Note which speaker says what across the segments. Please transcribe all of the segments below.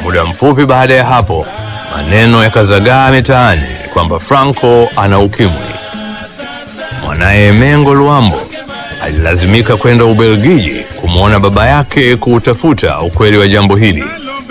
Speaker 1: Muda mfupi baada ya hapo, maneno yakazagaa mitaani kwamba Franco ana ukimwi. Mwanaye Mengo Luambo alilazimika kwenda Ubelgiji kumwona baba yake kuutafuta ukweli wa jambo hili.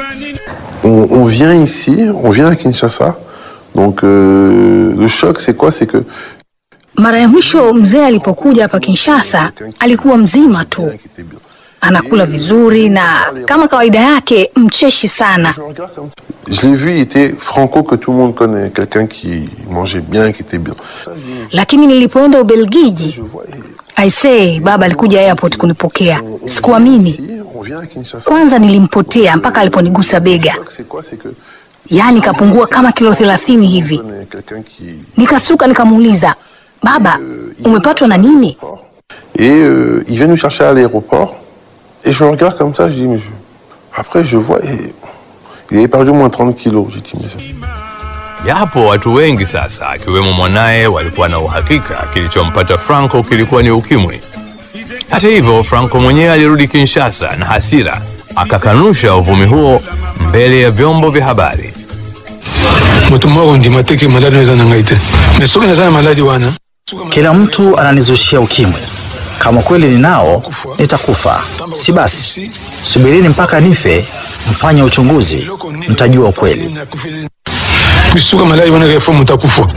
Speaker 2: On, on vient ici, on vient à Kinshasa. Donc euh, le choc, c'est quoi C'est que
Speaker 3: Mara ya mwisho mzee alipokuja hapa Kinshasa alikuwa mzima tu,
Speaker 2: qui était bien.
Speaker 3: anakula vizuri na kama kawaida yake mcheshi sana.
Speaker 2: Je regarde comme ça. Je l'ai vu, il était franco que tout le monde connaît, quelqu'un qui mangeait bien, qui était bien.
Speaker 3: Lakini nilipoenda Ubelgiji,
Speaker 2: Je vois, et
Speaker 3: aisee, baba alikuja airport kunipokea.
Speaker 2: on- on
Speaker 3: Sikuamini.
Speaker 2: vient ici, on vient à Kinshasa.
Speaker 3: Kwanza nilimpotea mpaka aliponigusa
Speaker 2: Le
Speaker 3: bega,
Speaker 2: choc, c'est quoi C'est que
Speaker 3: yaani kapungua kama kilo thelathini hivi.
Speaker 2: connaît quelqu'un qui
Speaker 3: Nikasuka nikamuuliza, baba, umepatwa na nini?
Speaker 2: Et euh, il vient nous chercher à l'aéroport. Et je le regarde comme ça, je dis, mais je... Après, je vois, et il avait perdu au moins 30 kilos. J'ai dit, mais ça-
Speaker 1: Japo watu wengi sasa akiwemo mwanaye walikuwa na uhakika kilichompata Franco kilikuwa ni ukimwi. Hata hivyo, Franco mwenyewe alirudi Kinshasa na hasira, akakanusha uvumi huo mbele ya vyombo vya habari.
Speaker 4: moto moko ndima te ke maladi eza na ngai te me soki naza na maladi wana
Speaker 5: Kila mtu ananizushia ukimwi. Kama kweli ninao, nitakufa. Si basi, subirini mpaka nife, mfanye uchunguzi, mtajua ukweli.
Speaker 4: suka maladi wana kefo moto akufa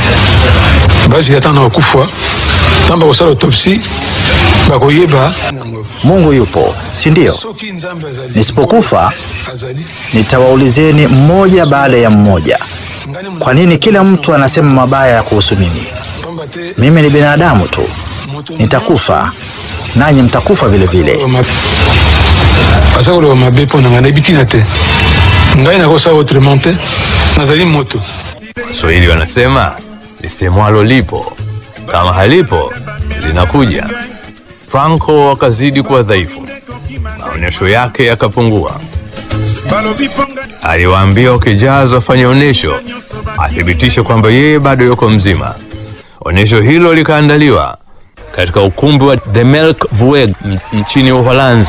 Speaker 4: basi ata na bakufa ntan bakosala autopsi bakoyeba
Speaker 5: Mungu yupo, si ndio?
Speaker 4: soki nzambe azali
Speaker 5: Nisipokufa
Speaker 4: azali
Speaker 5: nitawaulizeni mmoja baada ya mmoja,
Speaker 4: ngani
Speaker 5: kwa nini kila mtu anasema mabaya kuhusu mimi?
Speaker 4: pamba te
Speaker 5: Mimi ni binadamu tu,
Speaker 4: moto
Speaker 5: nitakufa nanyi mtakufa vile vile.
Speaker 4: aza koloba mabe mpo na ngai nayebi ntina te ngai nakosala autrement te nazali moto
Speaker 1: Waswahili wanasema lisemwalo lipo, kama halipo linakuja. Franco akazidi kuwa dhaifu, maonyesho yake yakapungua. Aliwaambia wakijazi wafanye onyesho, athibitishe kwamba yeye bado yuko mzima. Onyesho hilo likaandaliwa katika ukumbi wa The Melk Vueg m- nchini Uholanzi.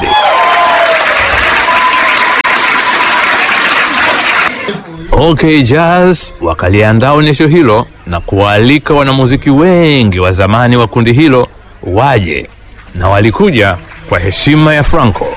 Speaker 1: OK Jazz wakaliandaa onyesho hilo na kuwaalika wanamuziki wengi wa zamani wa kundi hilo waje, na walikuja kwa heshima ya Franco.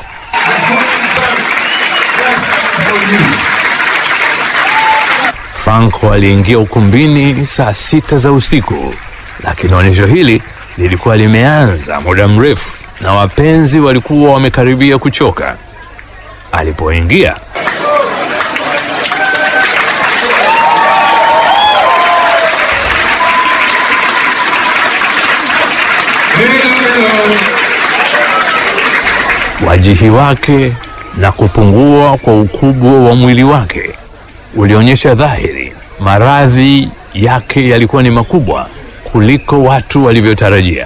Speaker 1: Franco aliingia ukumbini saa sita za usiku, lakini onyesho hili lilikuwa limeanza muda mrefu na wapenzi walikuwa wamekaribia kuchoka. Alipoingia wajihi wake na kupungua kwa ukubwa wa mwili wake ulionyesha dhahiri maradhi yake yalikuwa ni makubwa kuliko watu walivyotarajia.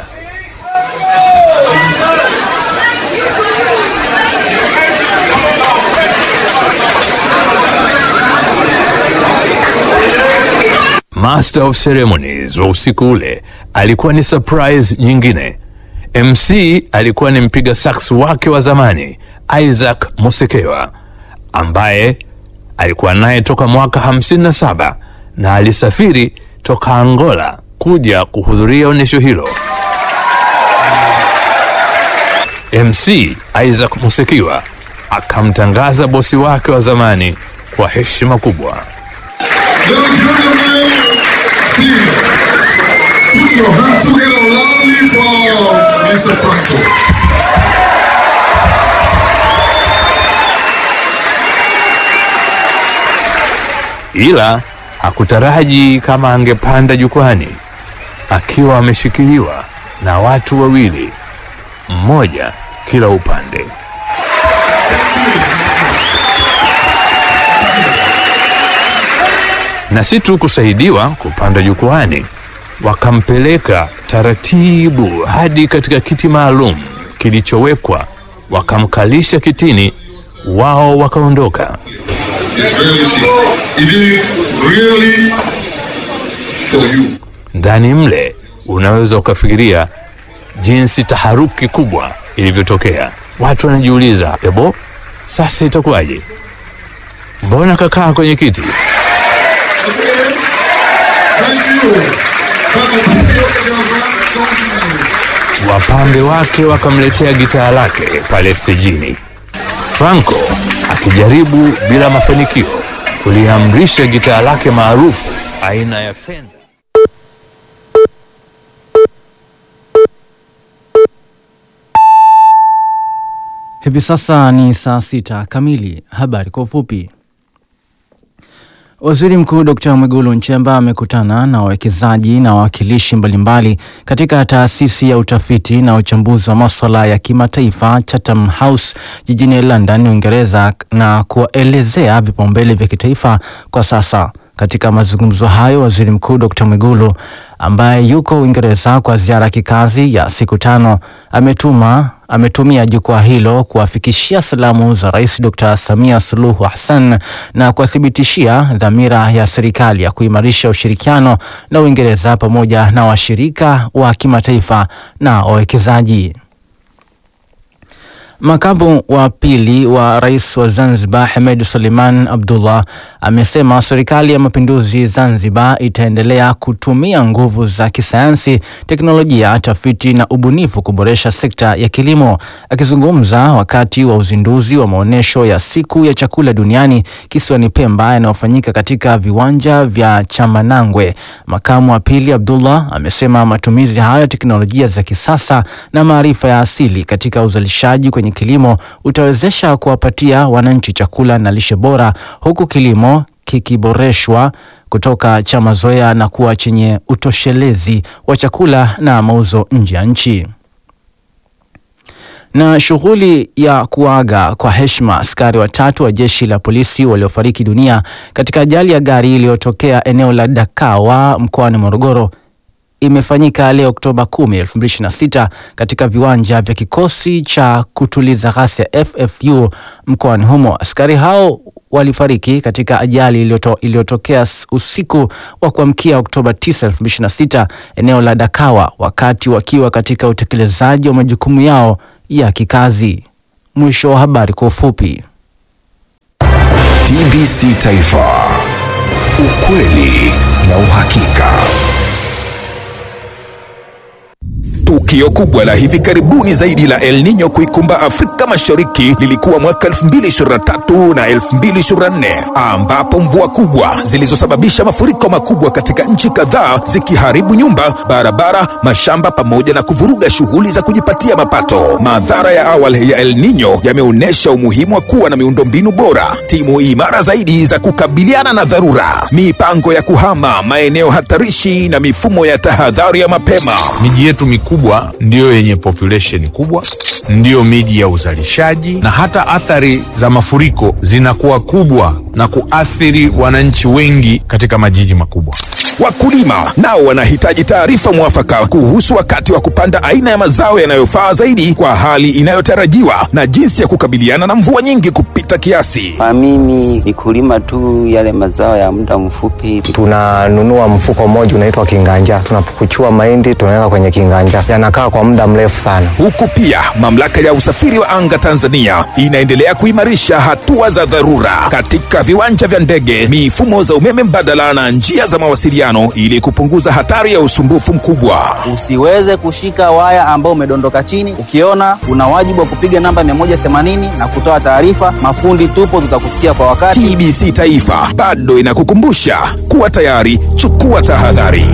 Speaker 1: Master of Ceremonies wa usiku ule alikuwa ni surprise nyingine. MC alikuwa ni mpiga sax wake wa zamani Isaac Musekewa ambaye alikuwa naye toka mwaka 57 na alisafiri toka Angola kuja kuhudhuria onyesho hilo. MC Isaac Musekiwa akamtangaza bosi wake wa zamani kwa heshima kubwa.
Speaker 6: Ladies and gentlemen, please put your hands together loudly for Mr. Franco.
Speaker 1: ila hakutaraji kama angepanda jukwani akiwa ameshikiliwa na watu wawili, mmoja kila upande. Na si tu kusaidiwa kupanda jukwani, wakampeleka taratibu hadi katika kiti maalum kilichowekwa, wakamkalisha kitini, wao wakaondoka.
Speaker 6: Really, he did it really for you.
Speaker 1: ndani mle unaweza ukafikiria jinsi taharuki kubwa ilivyotokea. Watu wanajiuliza, ebo, sasa itakuwaje? mbona kakaa kwenye kiti?
Speaker 6: Again, thank you for the trio of
Speaker 1: Wapambe wake wakamletea gitaa lake pale stejini. Franco akijaribu bila mafanikio kuliamrisha gitaa lake maarufu aina ya Fender.
Speaker 7: Hivi sasa ni saa sita kamili. Habari kwa ufupi. Waziri Mkuu Dkt. Mwigulu Nchemba amekutana na wawekezaji na wawakilishi mbalimbali katika taasisi ya utafiti na uchambuzi wa maswala ya kimataifa Chatham House jijini London, Uingereza na kuwaelezea vipaumbele vya kitaifa kwa sasa. Katika mazungumzo hayo, Waziri Mkuu Dkt. Mwigulu ambaye yuko Uingereza kwa ziara ya kikazi ya siku tano ametuma ametumia jukwaa hilo kuwafikishia salamu za Rais Dr. Samia Suluhu Hassan na kuwathibitishia dhamira ya serikali ya kuimarisha ushirikiano na Uingereza pamoja na washirika wa kimataifa na wawekezaji. Makamu wa pili wa rais wa Zanzibar Hemed Suleiman Abdullah amesema serikali ya mapinduzi Zanzibar itaendelea kutumia nguvu za kisayansi, teknolojia, tafiti na ubunifu kuboresha sekta ya kilimo. Akizungumza wakati wa uzinduzi wa maonyesho ya siku ya chakula duniani kisiwani Pemba yanayofanyika katika viwanja vya Chamanangwe, makamu wa pili Abdullah amesema matumizi hayo ya teknolojia za kisasa na maarifa ya asili katika uzalishaji kwenye kilimo utawezesha kuwapatia wananchi chakula na lishe bora huku kilimo kikiboreshwa kutoka cha mazoea na kuwa chenye utoshelezi wa chakula na mauzo nje ya nchi. Na shughuli ya kuaga kwa heshima askari watatu wa jeshi la polisi waliofariki dunia katika ajali ya gari iliyotokea eneo la Dakawa mkoani Morogoro imefanyika leo Oktoba 10, 2026 katika viwanja vya kikosi cha kutuliza ghasia FFU mkoani humo. Askari hao walifariki katika ajali iliyoto, iliyotokea usiku wa kuamkia Oktoba 9, 2026 eneo la Dakawa wakati wakiwa katika utekelezaji wa majukumu yao ya kikazi. Mwisho wa habari kwa ufupi.
Speaker 8: TBC Taifa, ukweli na uhakika. Tukio kubwa la hivi karibuni zaidi la El Nino kuikumba Afrika Mashariki lilikuwa mwaka 2023 na 2024 ambapo mvua kubwa zilizosababisha mafuriko makubwa katika nchi kadhaa zikiharibu nyumba, barabara, mashamba pamoja na kuvuruga shughuli za kujipatia mapato. Madhara ya awali ya El Nino yameonyesha umuhimu wa kuwa na miundombinu bora, timu imara zaidi za kukabiliana na dharura, mipango ya kuhama maeneo hatarishi na mifumo ya tahadhari ya mapema.
Speaker 1: Miji yetu mikubwa ndiyo yenye population kubwa, ndiyo miji ya uzalishaji, na hata athari za mafuriko zinakuwa kubwa na kuathiri wananchi wengi katika majiji makubwa.
Speaker 8: Wakulima nao wanahitaji taarifa mwafaka kuhusu wakati wa kupanda aina ya mazao yanayofaa zaidi kwa hali inayotarajiwa na jinsi ya kukabiliana na mvua nyingi kupita kiasi.
Speaker 9: Kwa mimi ni kulima tu yale mazao ya muda mfupi.
Speaker 10: tunanunua mfuko mmoja unaitwa kinganja, tunapukuchua mahindi tunaweka kwenye kinganja, yanakaa kwa muda mrefu sana.
Speaker 8: Huku pia mamlaka ya usafiri wa anga Tanzania inaendelea kuimarisha hatua za dharura katika viwanja vya ndege, mifumo za umeme mbadala na njia za mawasiliano ili kupunguza hatari ya usumbufu mkubwa.
Speaker 9: Usiweze kushika waya ambao umedondoka chini. Ukiona una wajibu wa kupiga namba 180 na kutoa taarifa. Mafundi tupo, tutakufikia kwa wakati.
Speaker 8: TBC Taifa bado inakukumbusha kuwa tayari, chukua tahadhari.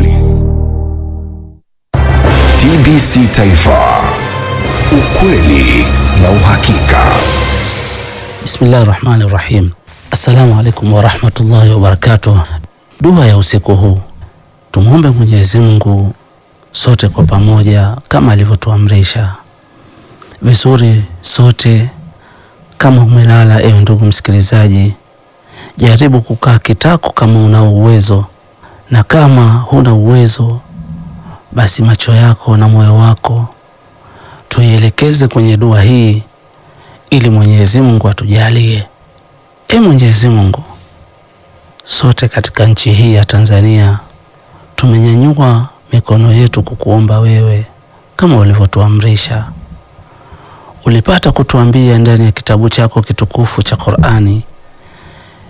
Speaker 8: TBC Taifa, ukweli na uhakika.
Speaker 11: Bismillahi rahmani rahim. Assalamu alaikum warahmatullahi wabarakatuh. Dua ya usiku huu, tumwombe Mwenyezi Mungu sote kwa pamoja kama alivyotuamrisha vizuri. Sote kama umelala, ewe ndugu msikilizaji, jaribu kukaa kitako kama una uwezo, na kama huna uwezo, basi macho yako na moyo wako tuielekeze kwenye dua hii ili Mwenyezi Mungu atujalie. E Mwenyezi Mungu, sote katika nchi hii ya Tanzania tumenyanyua mikono yetu kukuomba wewe kama ulivyotuamrisha. Ulipata kutuambia ndani ya kitabu chako kitukufu cha Qur'ani,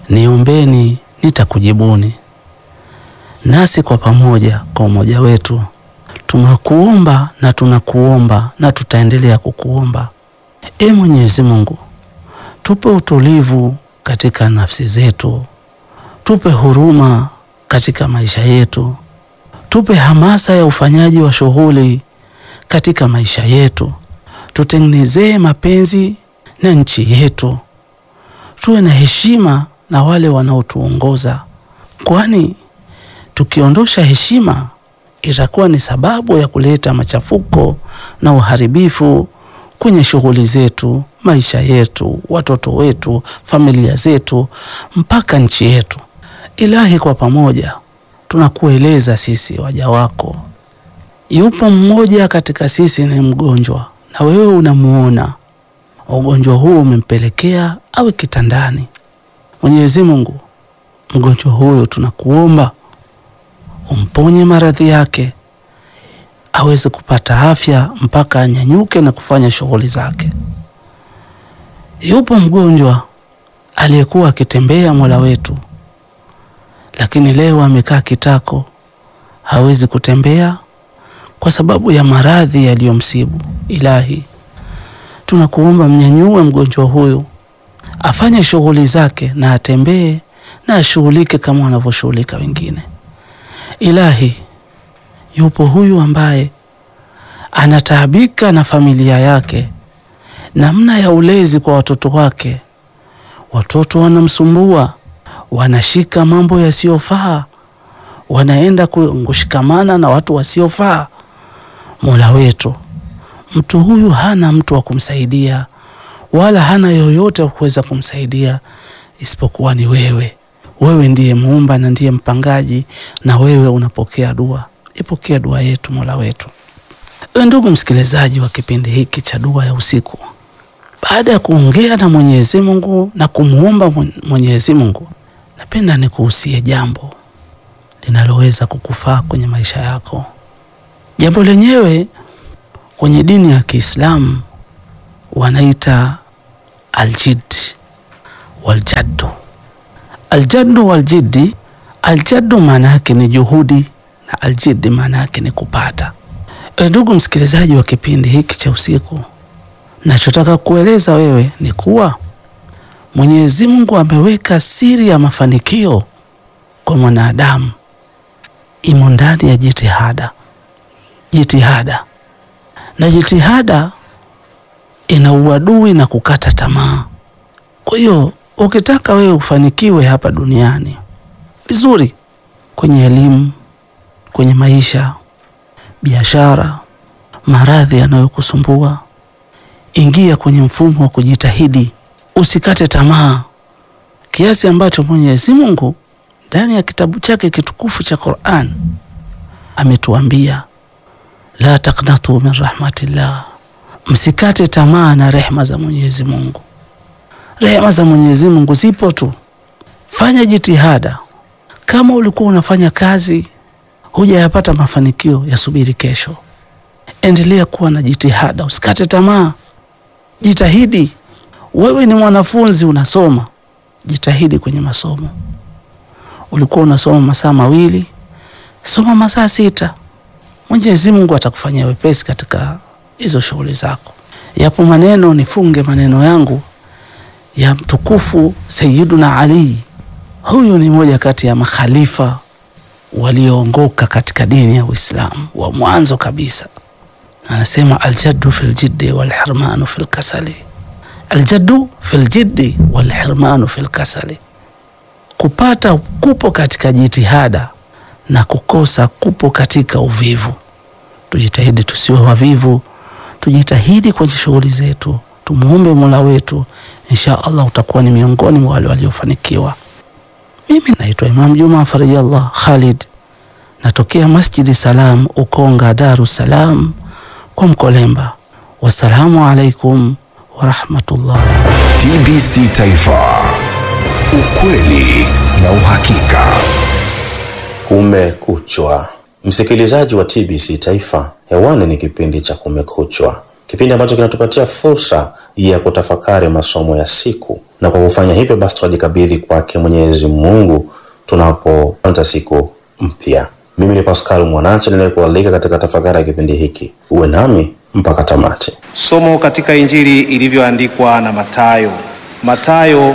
Speaker 11: niombeni nitakujibuni. Nasi kwa pamoja, kwa umoja wetu, tumekuomba na tunakuomba na tutaendelea kukuomba. E Mwenyezi Mungu, tupe utulivu katika nafsi zetu, tupe huruma katika maisha yetu, tupe hamasa ya ufanyaji wa shughuli katika maisha yetu, tutengenezee mapenzi na nchi yetu, tuwe na heshima na wale wanaotuongoza, kwani tukiondosha heshima itakuwa ni sababu ya kuleta machafuko na uharibifu kwenye shughuli zetu, maisha yetu, watoto wetu, familia zetu, mpaka nchi yetu. Ilahi, kwa pamoja tunakueleza sisi waja wako, yupo mmoja katika sisi ni mgonjwa, na wewe unamuona ugonjwa huu umempelekea awe kitandani. Mwenyezi Mungu, mgonjwa huyo tunakuomba umponye maradhi yake aweze kupata afya mpaka anyanyuke na kufanya shughuli zake. Yupo mgonjwa aliyekuwa akitembea Mola wetu, lakini leo amekaa kitako, hawezi kutembea kwa sababu ya maradhi yaliyomsibu. Ilahi, tunakuomba mnyanyue mgonjwa huyu afanye shughuli zake na atembee na ashughulike kama wanavyoshughulika wengine. Ilahi, yupo huyu ambaye anataabika na familia yake, namna ya ulezi kwa watoto wake. Watoto wanamsumbua, wanashika mambo yasiyofaa, wanaenda kushikamana na watu wasiofaa. Mola wetu, mtu huyu hana mtu wa kumsaidia, wala hana yoyote wa kuweza kumsaidia isipokuwa ni wewe. Wewe ndiye muumba na ndiye mpangaji, na wewe unapokea dua. Ipokea dua yetu Mola wetu. Ewe ndugu msikilizaji wa kipindi hiki cha dua ya usiku, baada ya kuongea na Mwenyezi Mungu na kumwomba Mwenyezi Mungu, napenda nikuhusie jambo linaloweza kukufaa kwenye maisha yako. Jambo lenyewe kwenye dini ya Kiislamu wanaita aljid waljaddu. Aljaddu waljiddi, aljaddu maana yake ni juhudi na aljiddi maana yake ni kupata. E, ndugu msikilizaji wa kipindi hiki cha usiku, nachotaka kueleza wewe ni kuwa Mwenyezi Mungu ameweka siri ya mafanikio kwa mwanadamu imo ndani ya jitihada. Jitihada na jitihada ina uadui na kukata tamaa. Kwa hiyo ukitaka wewe ufanikiwe hapa duniani vizuri, kwenye elimu, kwenye maisha, biashara, maradhi yanayokusumbua, ingia kwenye mfumo wa kujitahidi, usikate tamaa, kiasi ambacho Mwenyezi Mungu ndani ya kitabu chake kitukufu cha Qur'an ametuambia la taqnatu min rahmatillah, msikate tamaa na rehma za Mwenyezi Mungu. Rehema za Mwenyezi Mungu zipo tu, fanya jitihada. Kama ulikuwa unafanya kazi hujayapata mafanikio, yasubiri kesho. Endelea kuwa na jitihada, usikate tamaa, jitahidi. Wewe ni mwanafunzi unasoma, jitahidi kwenye masomo. Ulikuwa unasoma masaa mawili, soma masaa sita. Mwenyezi Mungu atakufanyia wepesi katika hizo shughuli zako. Yapo maneno, nifunge maneno yangu ya mtukufu Sayyiduna Ali. Huyu ni moja kati ya makhalifa walioongoka katika dini ya Uislamu wa mwanzo kabisa. Anasema aljaddu fil jiddi wal hirmanu fil kasali, aljaddu fil jiddi wal hirmanu fil kasali, kupata kupo katika jitihada na kukosa kupo katika uvivu. Tujitahidi tusiwe wavivu, tujitahidi kwenye shughuli zetu, tumuombe Mola wetu, insha Allah utakuwa ni miongoni mwa wale waliofanikiwa. Mimi naitwa Imam Juma Farijallah Khalid, natokea Masjidi Salam Ukonga, Dar es Salaam kwa Mkolemba. Wassalamu alaikum warahmatullah.
Speaker 8: TBC Taifa, ukweli na uhakika.
Speaker 12: Kumekuchwa, msikilizaji wa TBC Taifa, hewani ni kipindi cha Kumekuchwa, kipindi ambacho kinatupatia fursa ya kutafakari masomo ya siku, na kwa kufanya hivyo basi tunajikabidhi kwake Mwenyezi Mungu tunapoanza siku mpya. Mimi ni Pascal Mwanache ninayekualika katika tafakari ya kipindi hiki, uwe nami mpaka tamati.
Speaker 13: Somo katika Injili ilivyoandikwa na Mathayo. Mathayo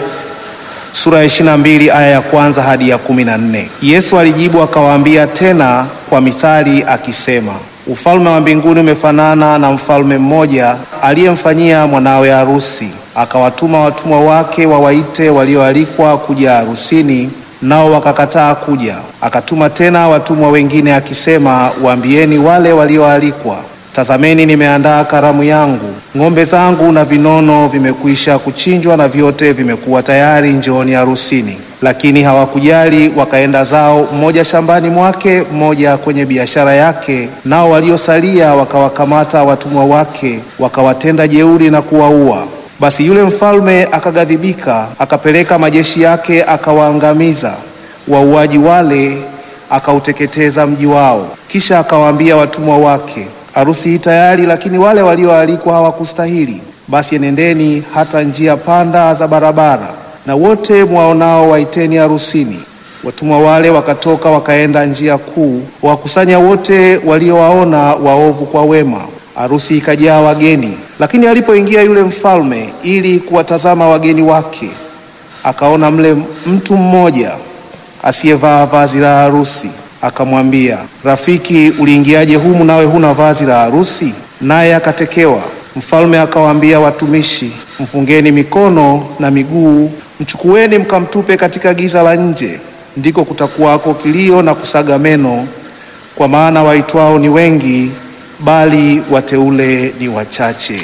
Speaker 13: sura ya 22 aya ya kwanza hadi ya kumi na nne. Yesu alijibu akawaambia tena kwa mithali akisema, ufalme wa mbinguni umefanana na mfalme mmoja aliyemfanyia mwanawe harusi, akawatuma watumwa wake wawaite walioalikwa kuja harusini, nao wakakataa kuja. Akatuma tena watumwa wengine akisema, waambieni wale walioalikwa Tazameni, nimeandaa karamu yangu, ng'ombe zangu na vinono vimekwisha kuchinjwa na vyote vimekuwa tayari, njooni harusini. Lakini hawakujali, wakaenda zao, mmoja shambani mwake, mmoja kwenye biashara yake. Nao waliosalia wakawakamata watumwa wake, wakawatenda jeuri na kuwaua. Basi yule mfalme akaghadhibika, akapeleka majeshi yake, akawaangamiza wauaji wale, akauteketeza mji wao. Kisha akawaambia watumwa wake Harusi hii tayari, lakini wale walioalikwa hawakustahili. Basi enendeni hata njia panda za barabara, na wote mwaonao waiteni harusini. Watumwa wale wakatoka wakaenda njia kuu, wakusanya wote waliowaona waovu kwa wema. Harusi ikajaa wageni. Lakini alipoingia yule mfalme ili kuwatazama wageni wake, akaona mle mtu mmoja asiyevaa vazi la harusi Akamwambia, rafiki, uliingiaje humu nawe huna vazi la harusi? Naye akatekewa. Mfalme akawaambia watumishi, mfungeni mikono na miguu, mchukueni mkamtupe katika giza la nje, ndiko kutakuwako kilio na kusaga meno, kwa maana waitwao ni wengi, bali wateule ni wachache.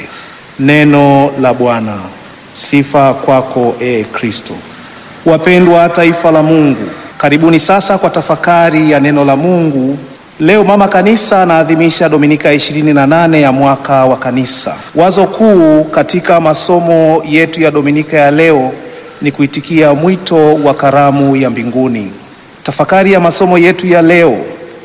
Speaker 13: Neno la Bwana. Sifa kwako, e Kristo. Wapendwa taifa la Mungu, Karibuni sasa kwa tafakari ya neno la Mungu. Leo Mama Kanisa anaadhimisha Dominika ya ishirini na nane ya mwaka wa Kanisa. Wazo kuu katika masomo yetu ya Dominika ya leo ni kuitikia mwito wa karamu ya mbinguni. Tafakari ya masomo yetu ya leo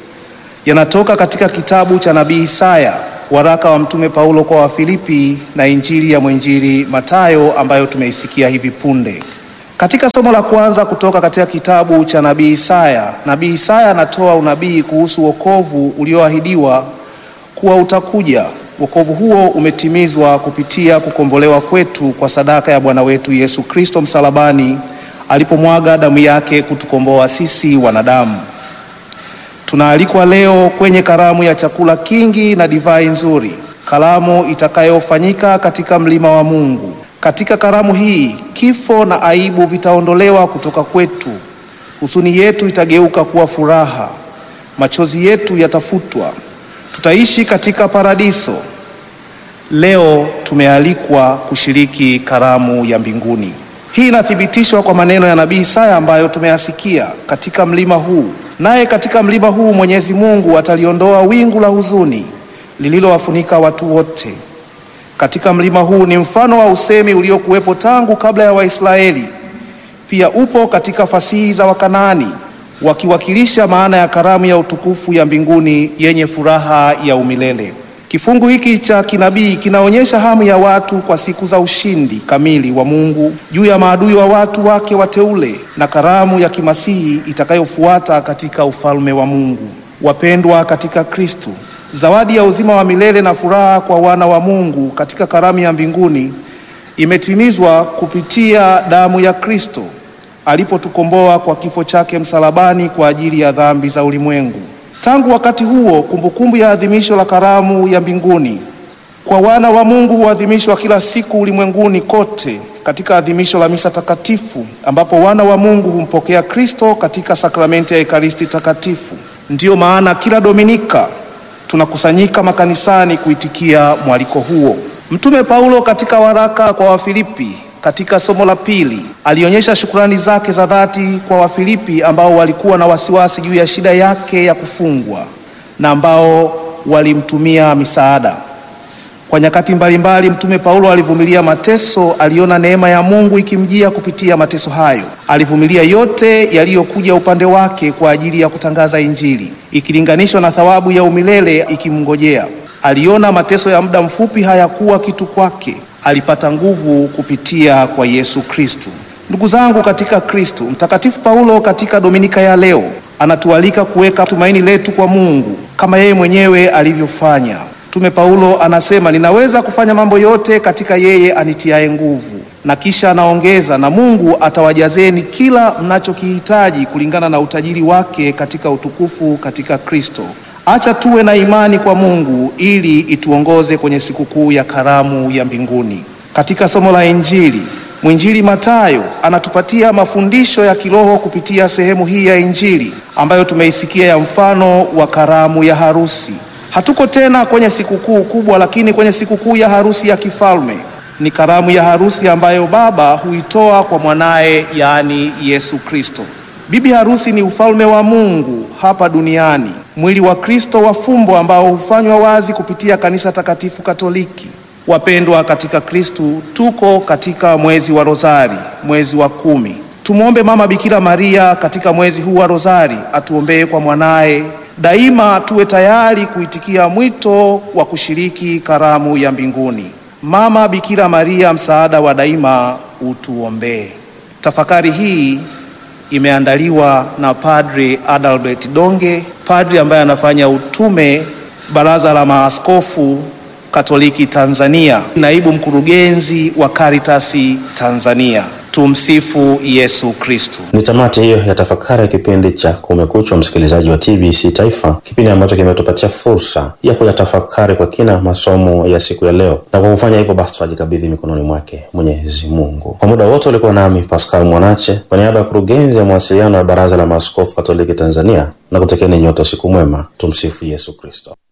Speaker 13: yanatoka katika kitabu cha nabii Isaya, waraka wa Mtume Paulo kwa Wafilipi na Injili ya mwinjili Mathayo ambayo tumeisikia hivi punde. Katika somo la kwanza kutoka katika kitabu cha nabii Isaya, nabii Isaya anatoa unabii kuhusu wokovu ulioahidiwa kuwa utakuja. Wokovu huo umetimizwa kupitia kukombolewa kwetu kwa sadaka ya Bwana wetu Yesu Kristo msalabani, alipomwaga damu yake kutukomboa sisi wanadamu. Tunaalikwa leo kwenye karamu ya chakula kingi na divai nzuri, karamu itakayofanyika katika mlima wa Mungu. Katika karamu hii kifo na aibu vitaondolewa kutoka kwetu, huzuni yetu itageuka kuwa furaha, machozi yetu yatafutwa, tutaishi katika paradiso. Leo tumealikwa kushiriki karamu ya mbinguni. Hii inathibitishwa kwa maneno ya nabii Isaya ambayo tumeyasikia katika mlima huu. Naye katika mlima huu Mwenyezi Mungu ataliondoa wingu la huzuni lililowafunika watu wote. Katika mlima huu ni mfano wa usemi uliokuwepo tangu kabla ya Waisraeli. Pia upo katika fasihi za Wakanaani wakiwakilisha maana ya karamu ya utukufu ya mbinguni yenye furaha ya umilele. Kifungu hiki cha kinabii kinaonyesha hamu ya watu kwa siku za ushindi kamili wa Mungu juu ya maadui wa watu wake wateule na karamu ya kimasihi itakayofuata katika ufalme wa Mungu. Wapendwa katika Kristo, zawadi ya uzima wa milele na furaha kwa wana wa Mungu katika karamu ya mbinguni imetimizwa kupitia damu ya Kristo alipotukomboa kwa kifo chake msalabani kwa ajili ya dhambi za ulimwengu. Tangu wakati huo, kumbukumbu ya adhimisho la karamu ya mbinguni kwa wana wa Mungu huadhimishwa kila siku ulimwenguni kote katika adhimisho la misa takatifu, ambapo wana wa Mungu humpokea Kristo katika sakramenti ya Ekaristi takatifu. Ndiyo maana kila Dominika tunakusanyika makanisani kuitikia mwaliko huo. Mtume Paulo katika waraka kwa Wafilipi katika somo la pili alionyesha shukrani zake za dhati kwa Wafilipi ambao walikuwa na wasiwasi juu ya shida yake ya kufungwa na ambao walimtumia misaada. Kwa nyakati mbalimbali Mtume Paulo alivumilia mateso, aliona neema ya Mungu ikimjia kupitia mateso hayo. Alivumilia yote yaliyokuja upande wake kwa ajili ya kutangaza Injili, ikilinganishwa na thawabu ya umilele ikimngojea. Aliona mateso ya muda mfupi hayakuwa kitu kwake. Alipata nguvu kupitia kwa Yesu Kristu. Ndugu zangu katika Kristu, Mtakatifu Paulo katika Dominika ya leo anatualika kuweka tumaini letu kwa Mungu kama yeye mwenyewe alivyofanya. Mtume Paulo anasema, ninaweza kufanya mambo yote katika yeye anitiaye nguvu, na kisha anaongeza, na Mungu atawajazeni kila mnachokihitaji kulingana na utajiri wake katika utukufu katika Kristo. Acha tuwe na imani kwa Mungu ili ituongoze kwenye sikukuu ya karamu ya mbinguni. Katika somo la Injili, mwinjili Mathayo anatupatia mafundisho ya kiroho kupitia sehemu hii ya Injili ambayo tumeisikia ya mfano wa karamu ya harusi. Hatuko tena kwenye sikukuu kubwa, lakini kwenye sikukuu ya harusi ya kifalme. Ni karamu ya harusi ambayo Baba huitoa kwa mwanaye, yaani Yesu Kristo. Bibi harusi ni ufalme wa Mungu hapa duniani, mwili wa Kristo wa fumbo ambao hufanywa wazi kupitia kanisa takatifu Katoliki. Wapendwa katika Kristu, tuko katika mwezi wa Rozari, mwezi wa kumi. Tumwombe Mama Bikira Maria katika mwezi huu wa Rozari atuombee kwa mwanaye. Daima tuwe tayari kuitikia mwito wa kushiriki karamu ya mbinguni. Mama Bikira Maria, msaada wa daima, utuombee. Tafakari hii imeandaliwa na Padre Adalbert Donge, padri ambaye anafanya utume Baraza la Maaskofu Katoliki Tanzania, naibu mkurugenzi wa Karitasi Tanzania. Tumsifu Yesu Kristu.
Speaker 12: Ni tamati hiyo ya tafakari ya kipindi cha Kumekucha, msikilizaji wa TBC Taifa, kipindi ambacho kimetupatia fursa ya kuyatafakari kwa kina masomo ya siku ya leo, na kwa kufanya hivyo basi tunajikabidhi mikononi mwake Mwenyezi Mungu. Kwa muda wote ulikuwa nami Pascal Mwanache kwa niaba ya kurugenzi ya mawasiliano ya Baraza la Maaskofu Katoliki Tanzania, na kutekeni nyote siku mwema. Tumsifu Yesu Kristo.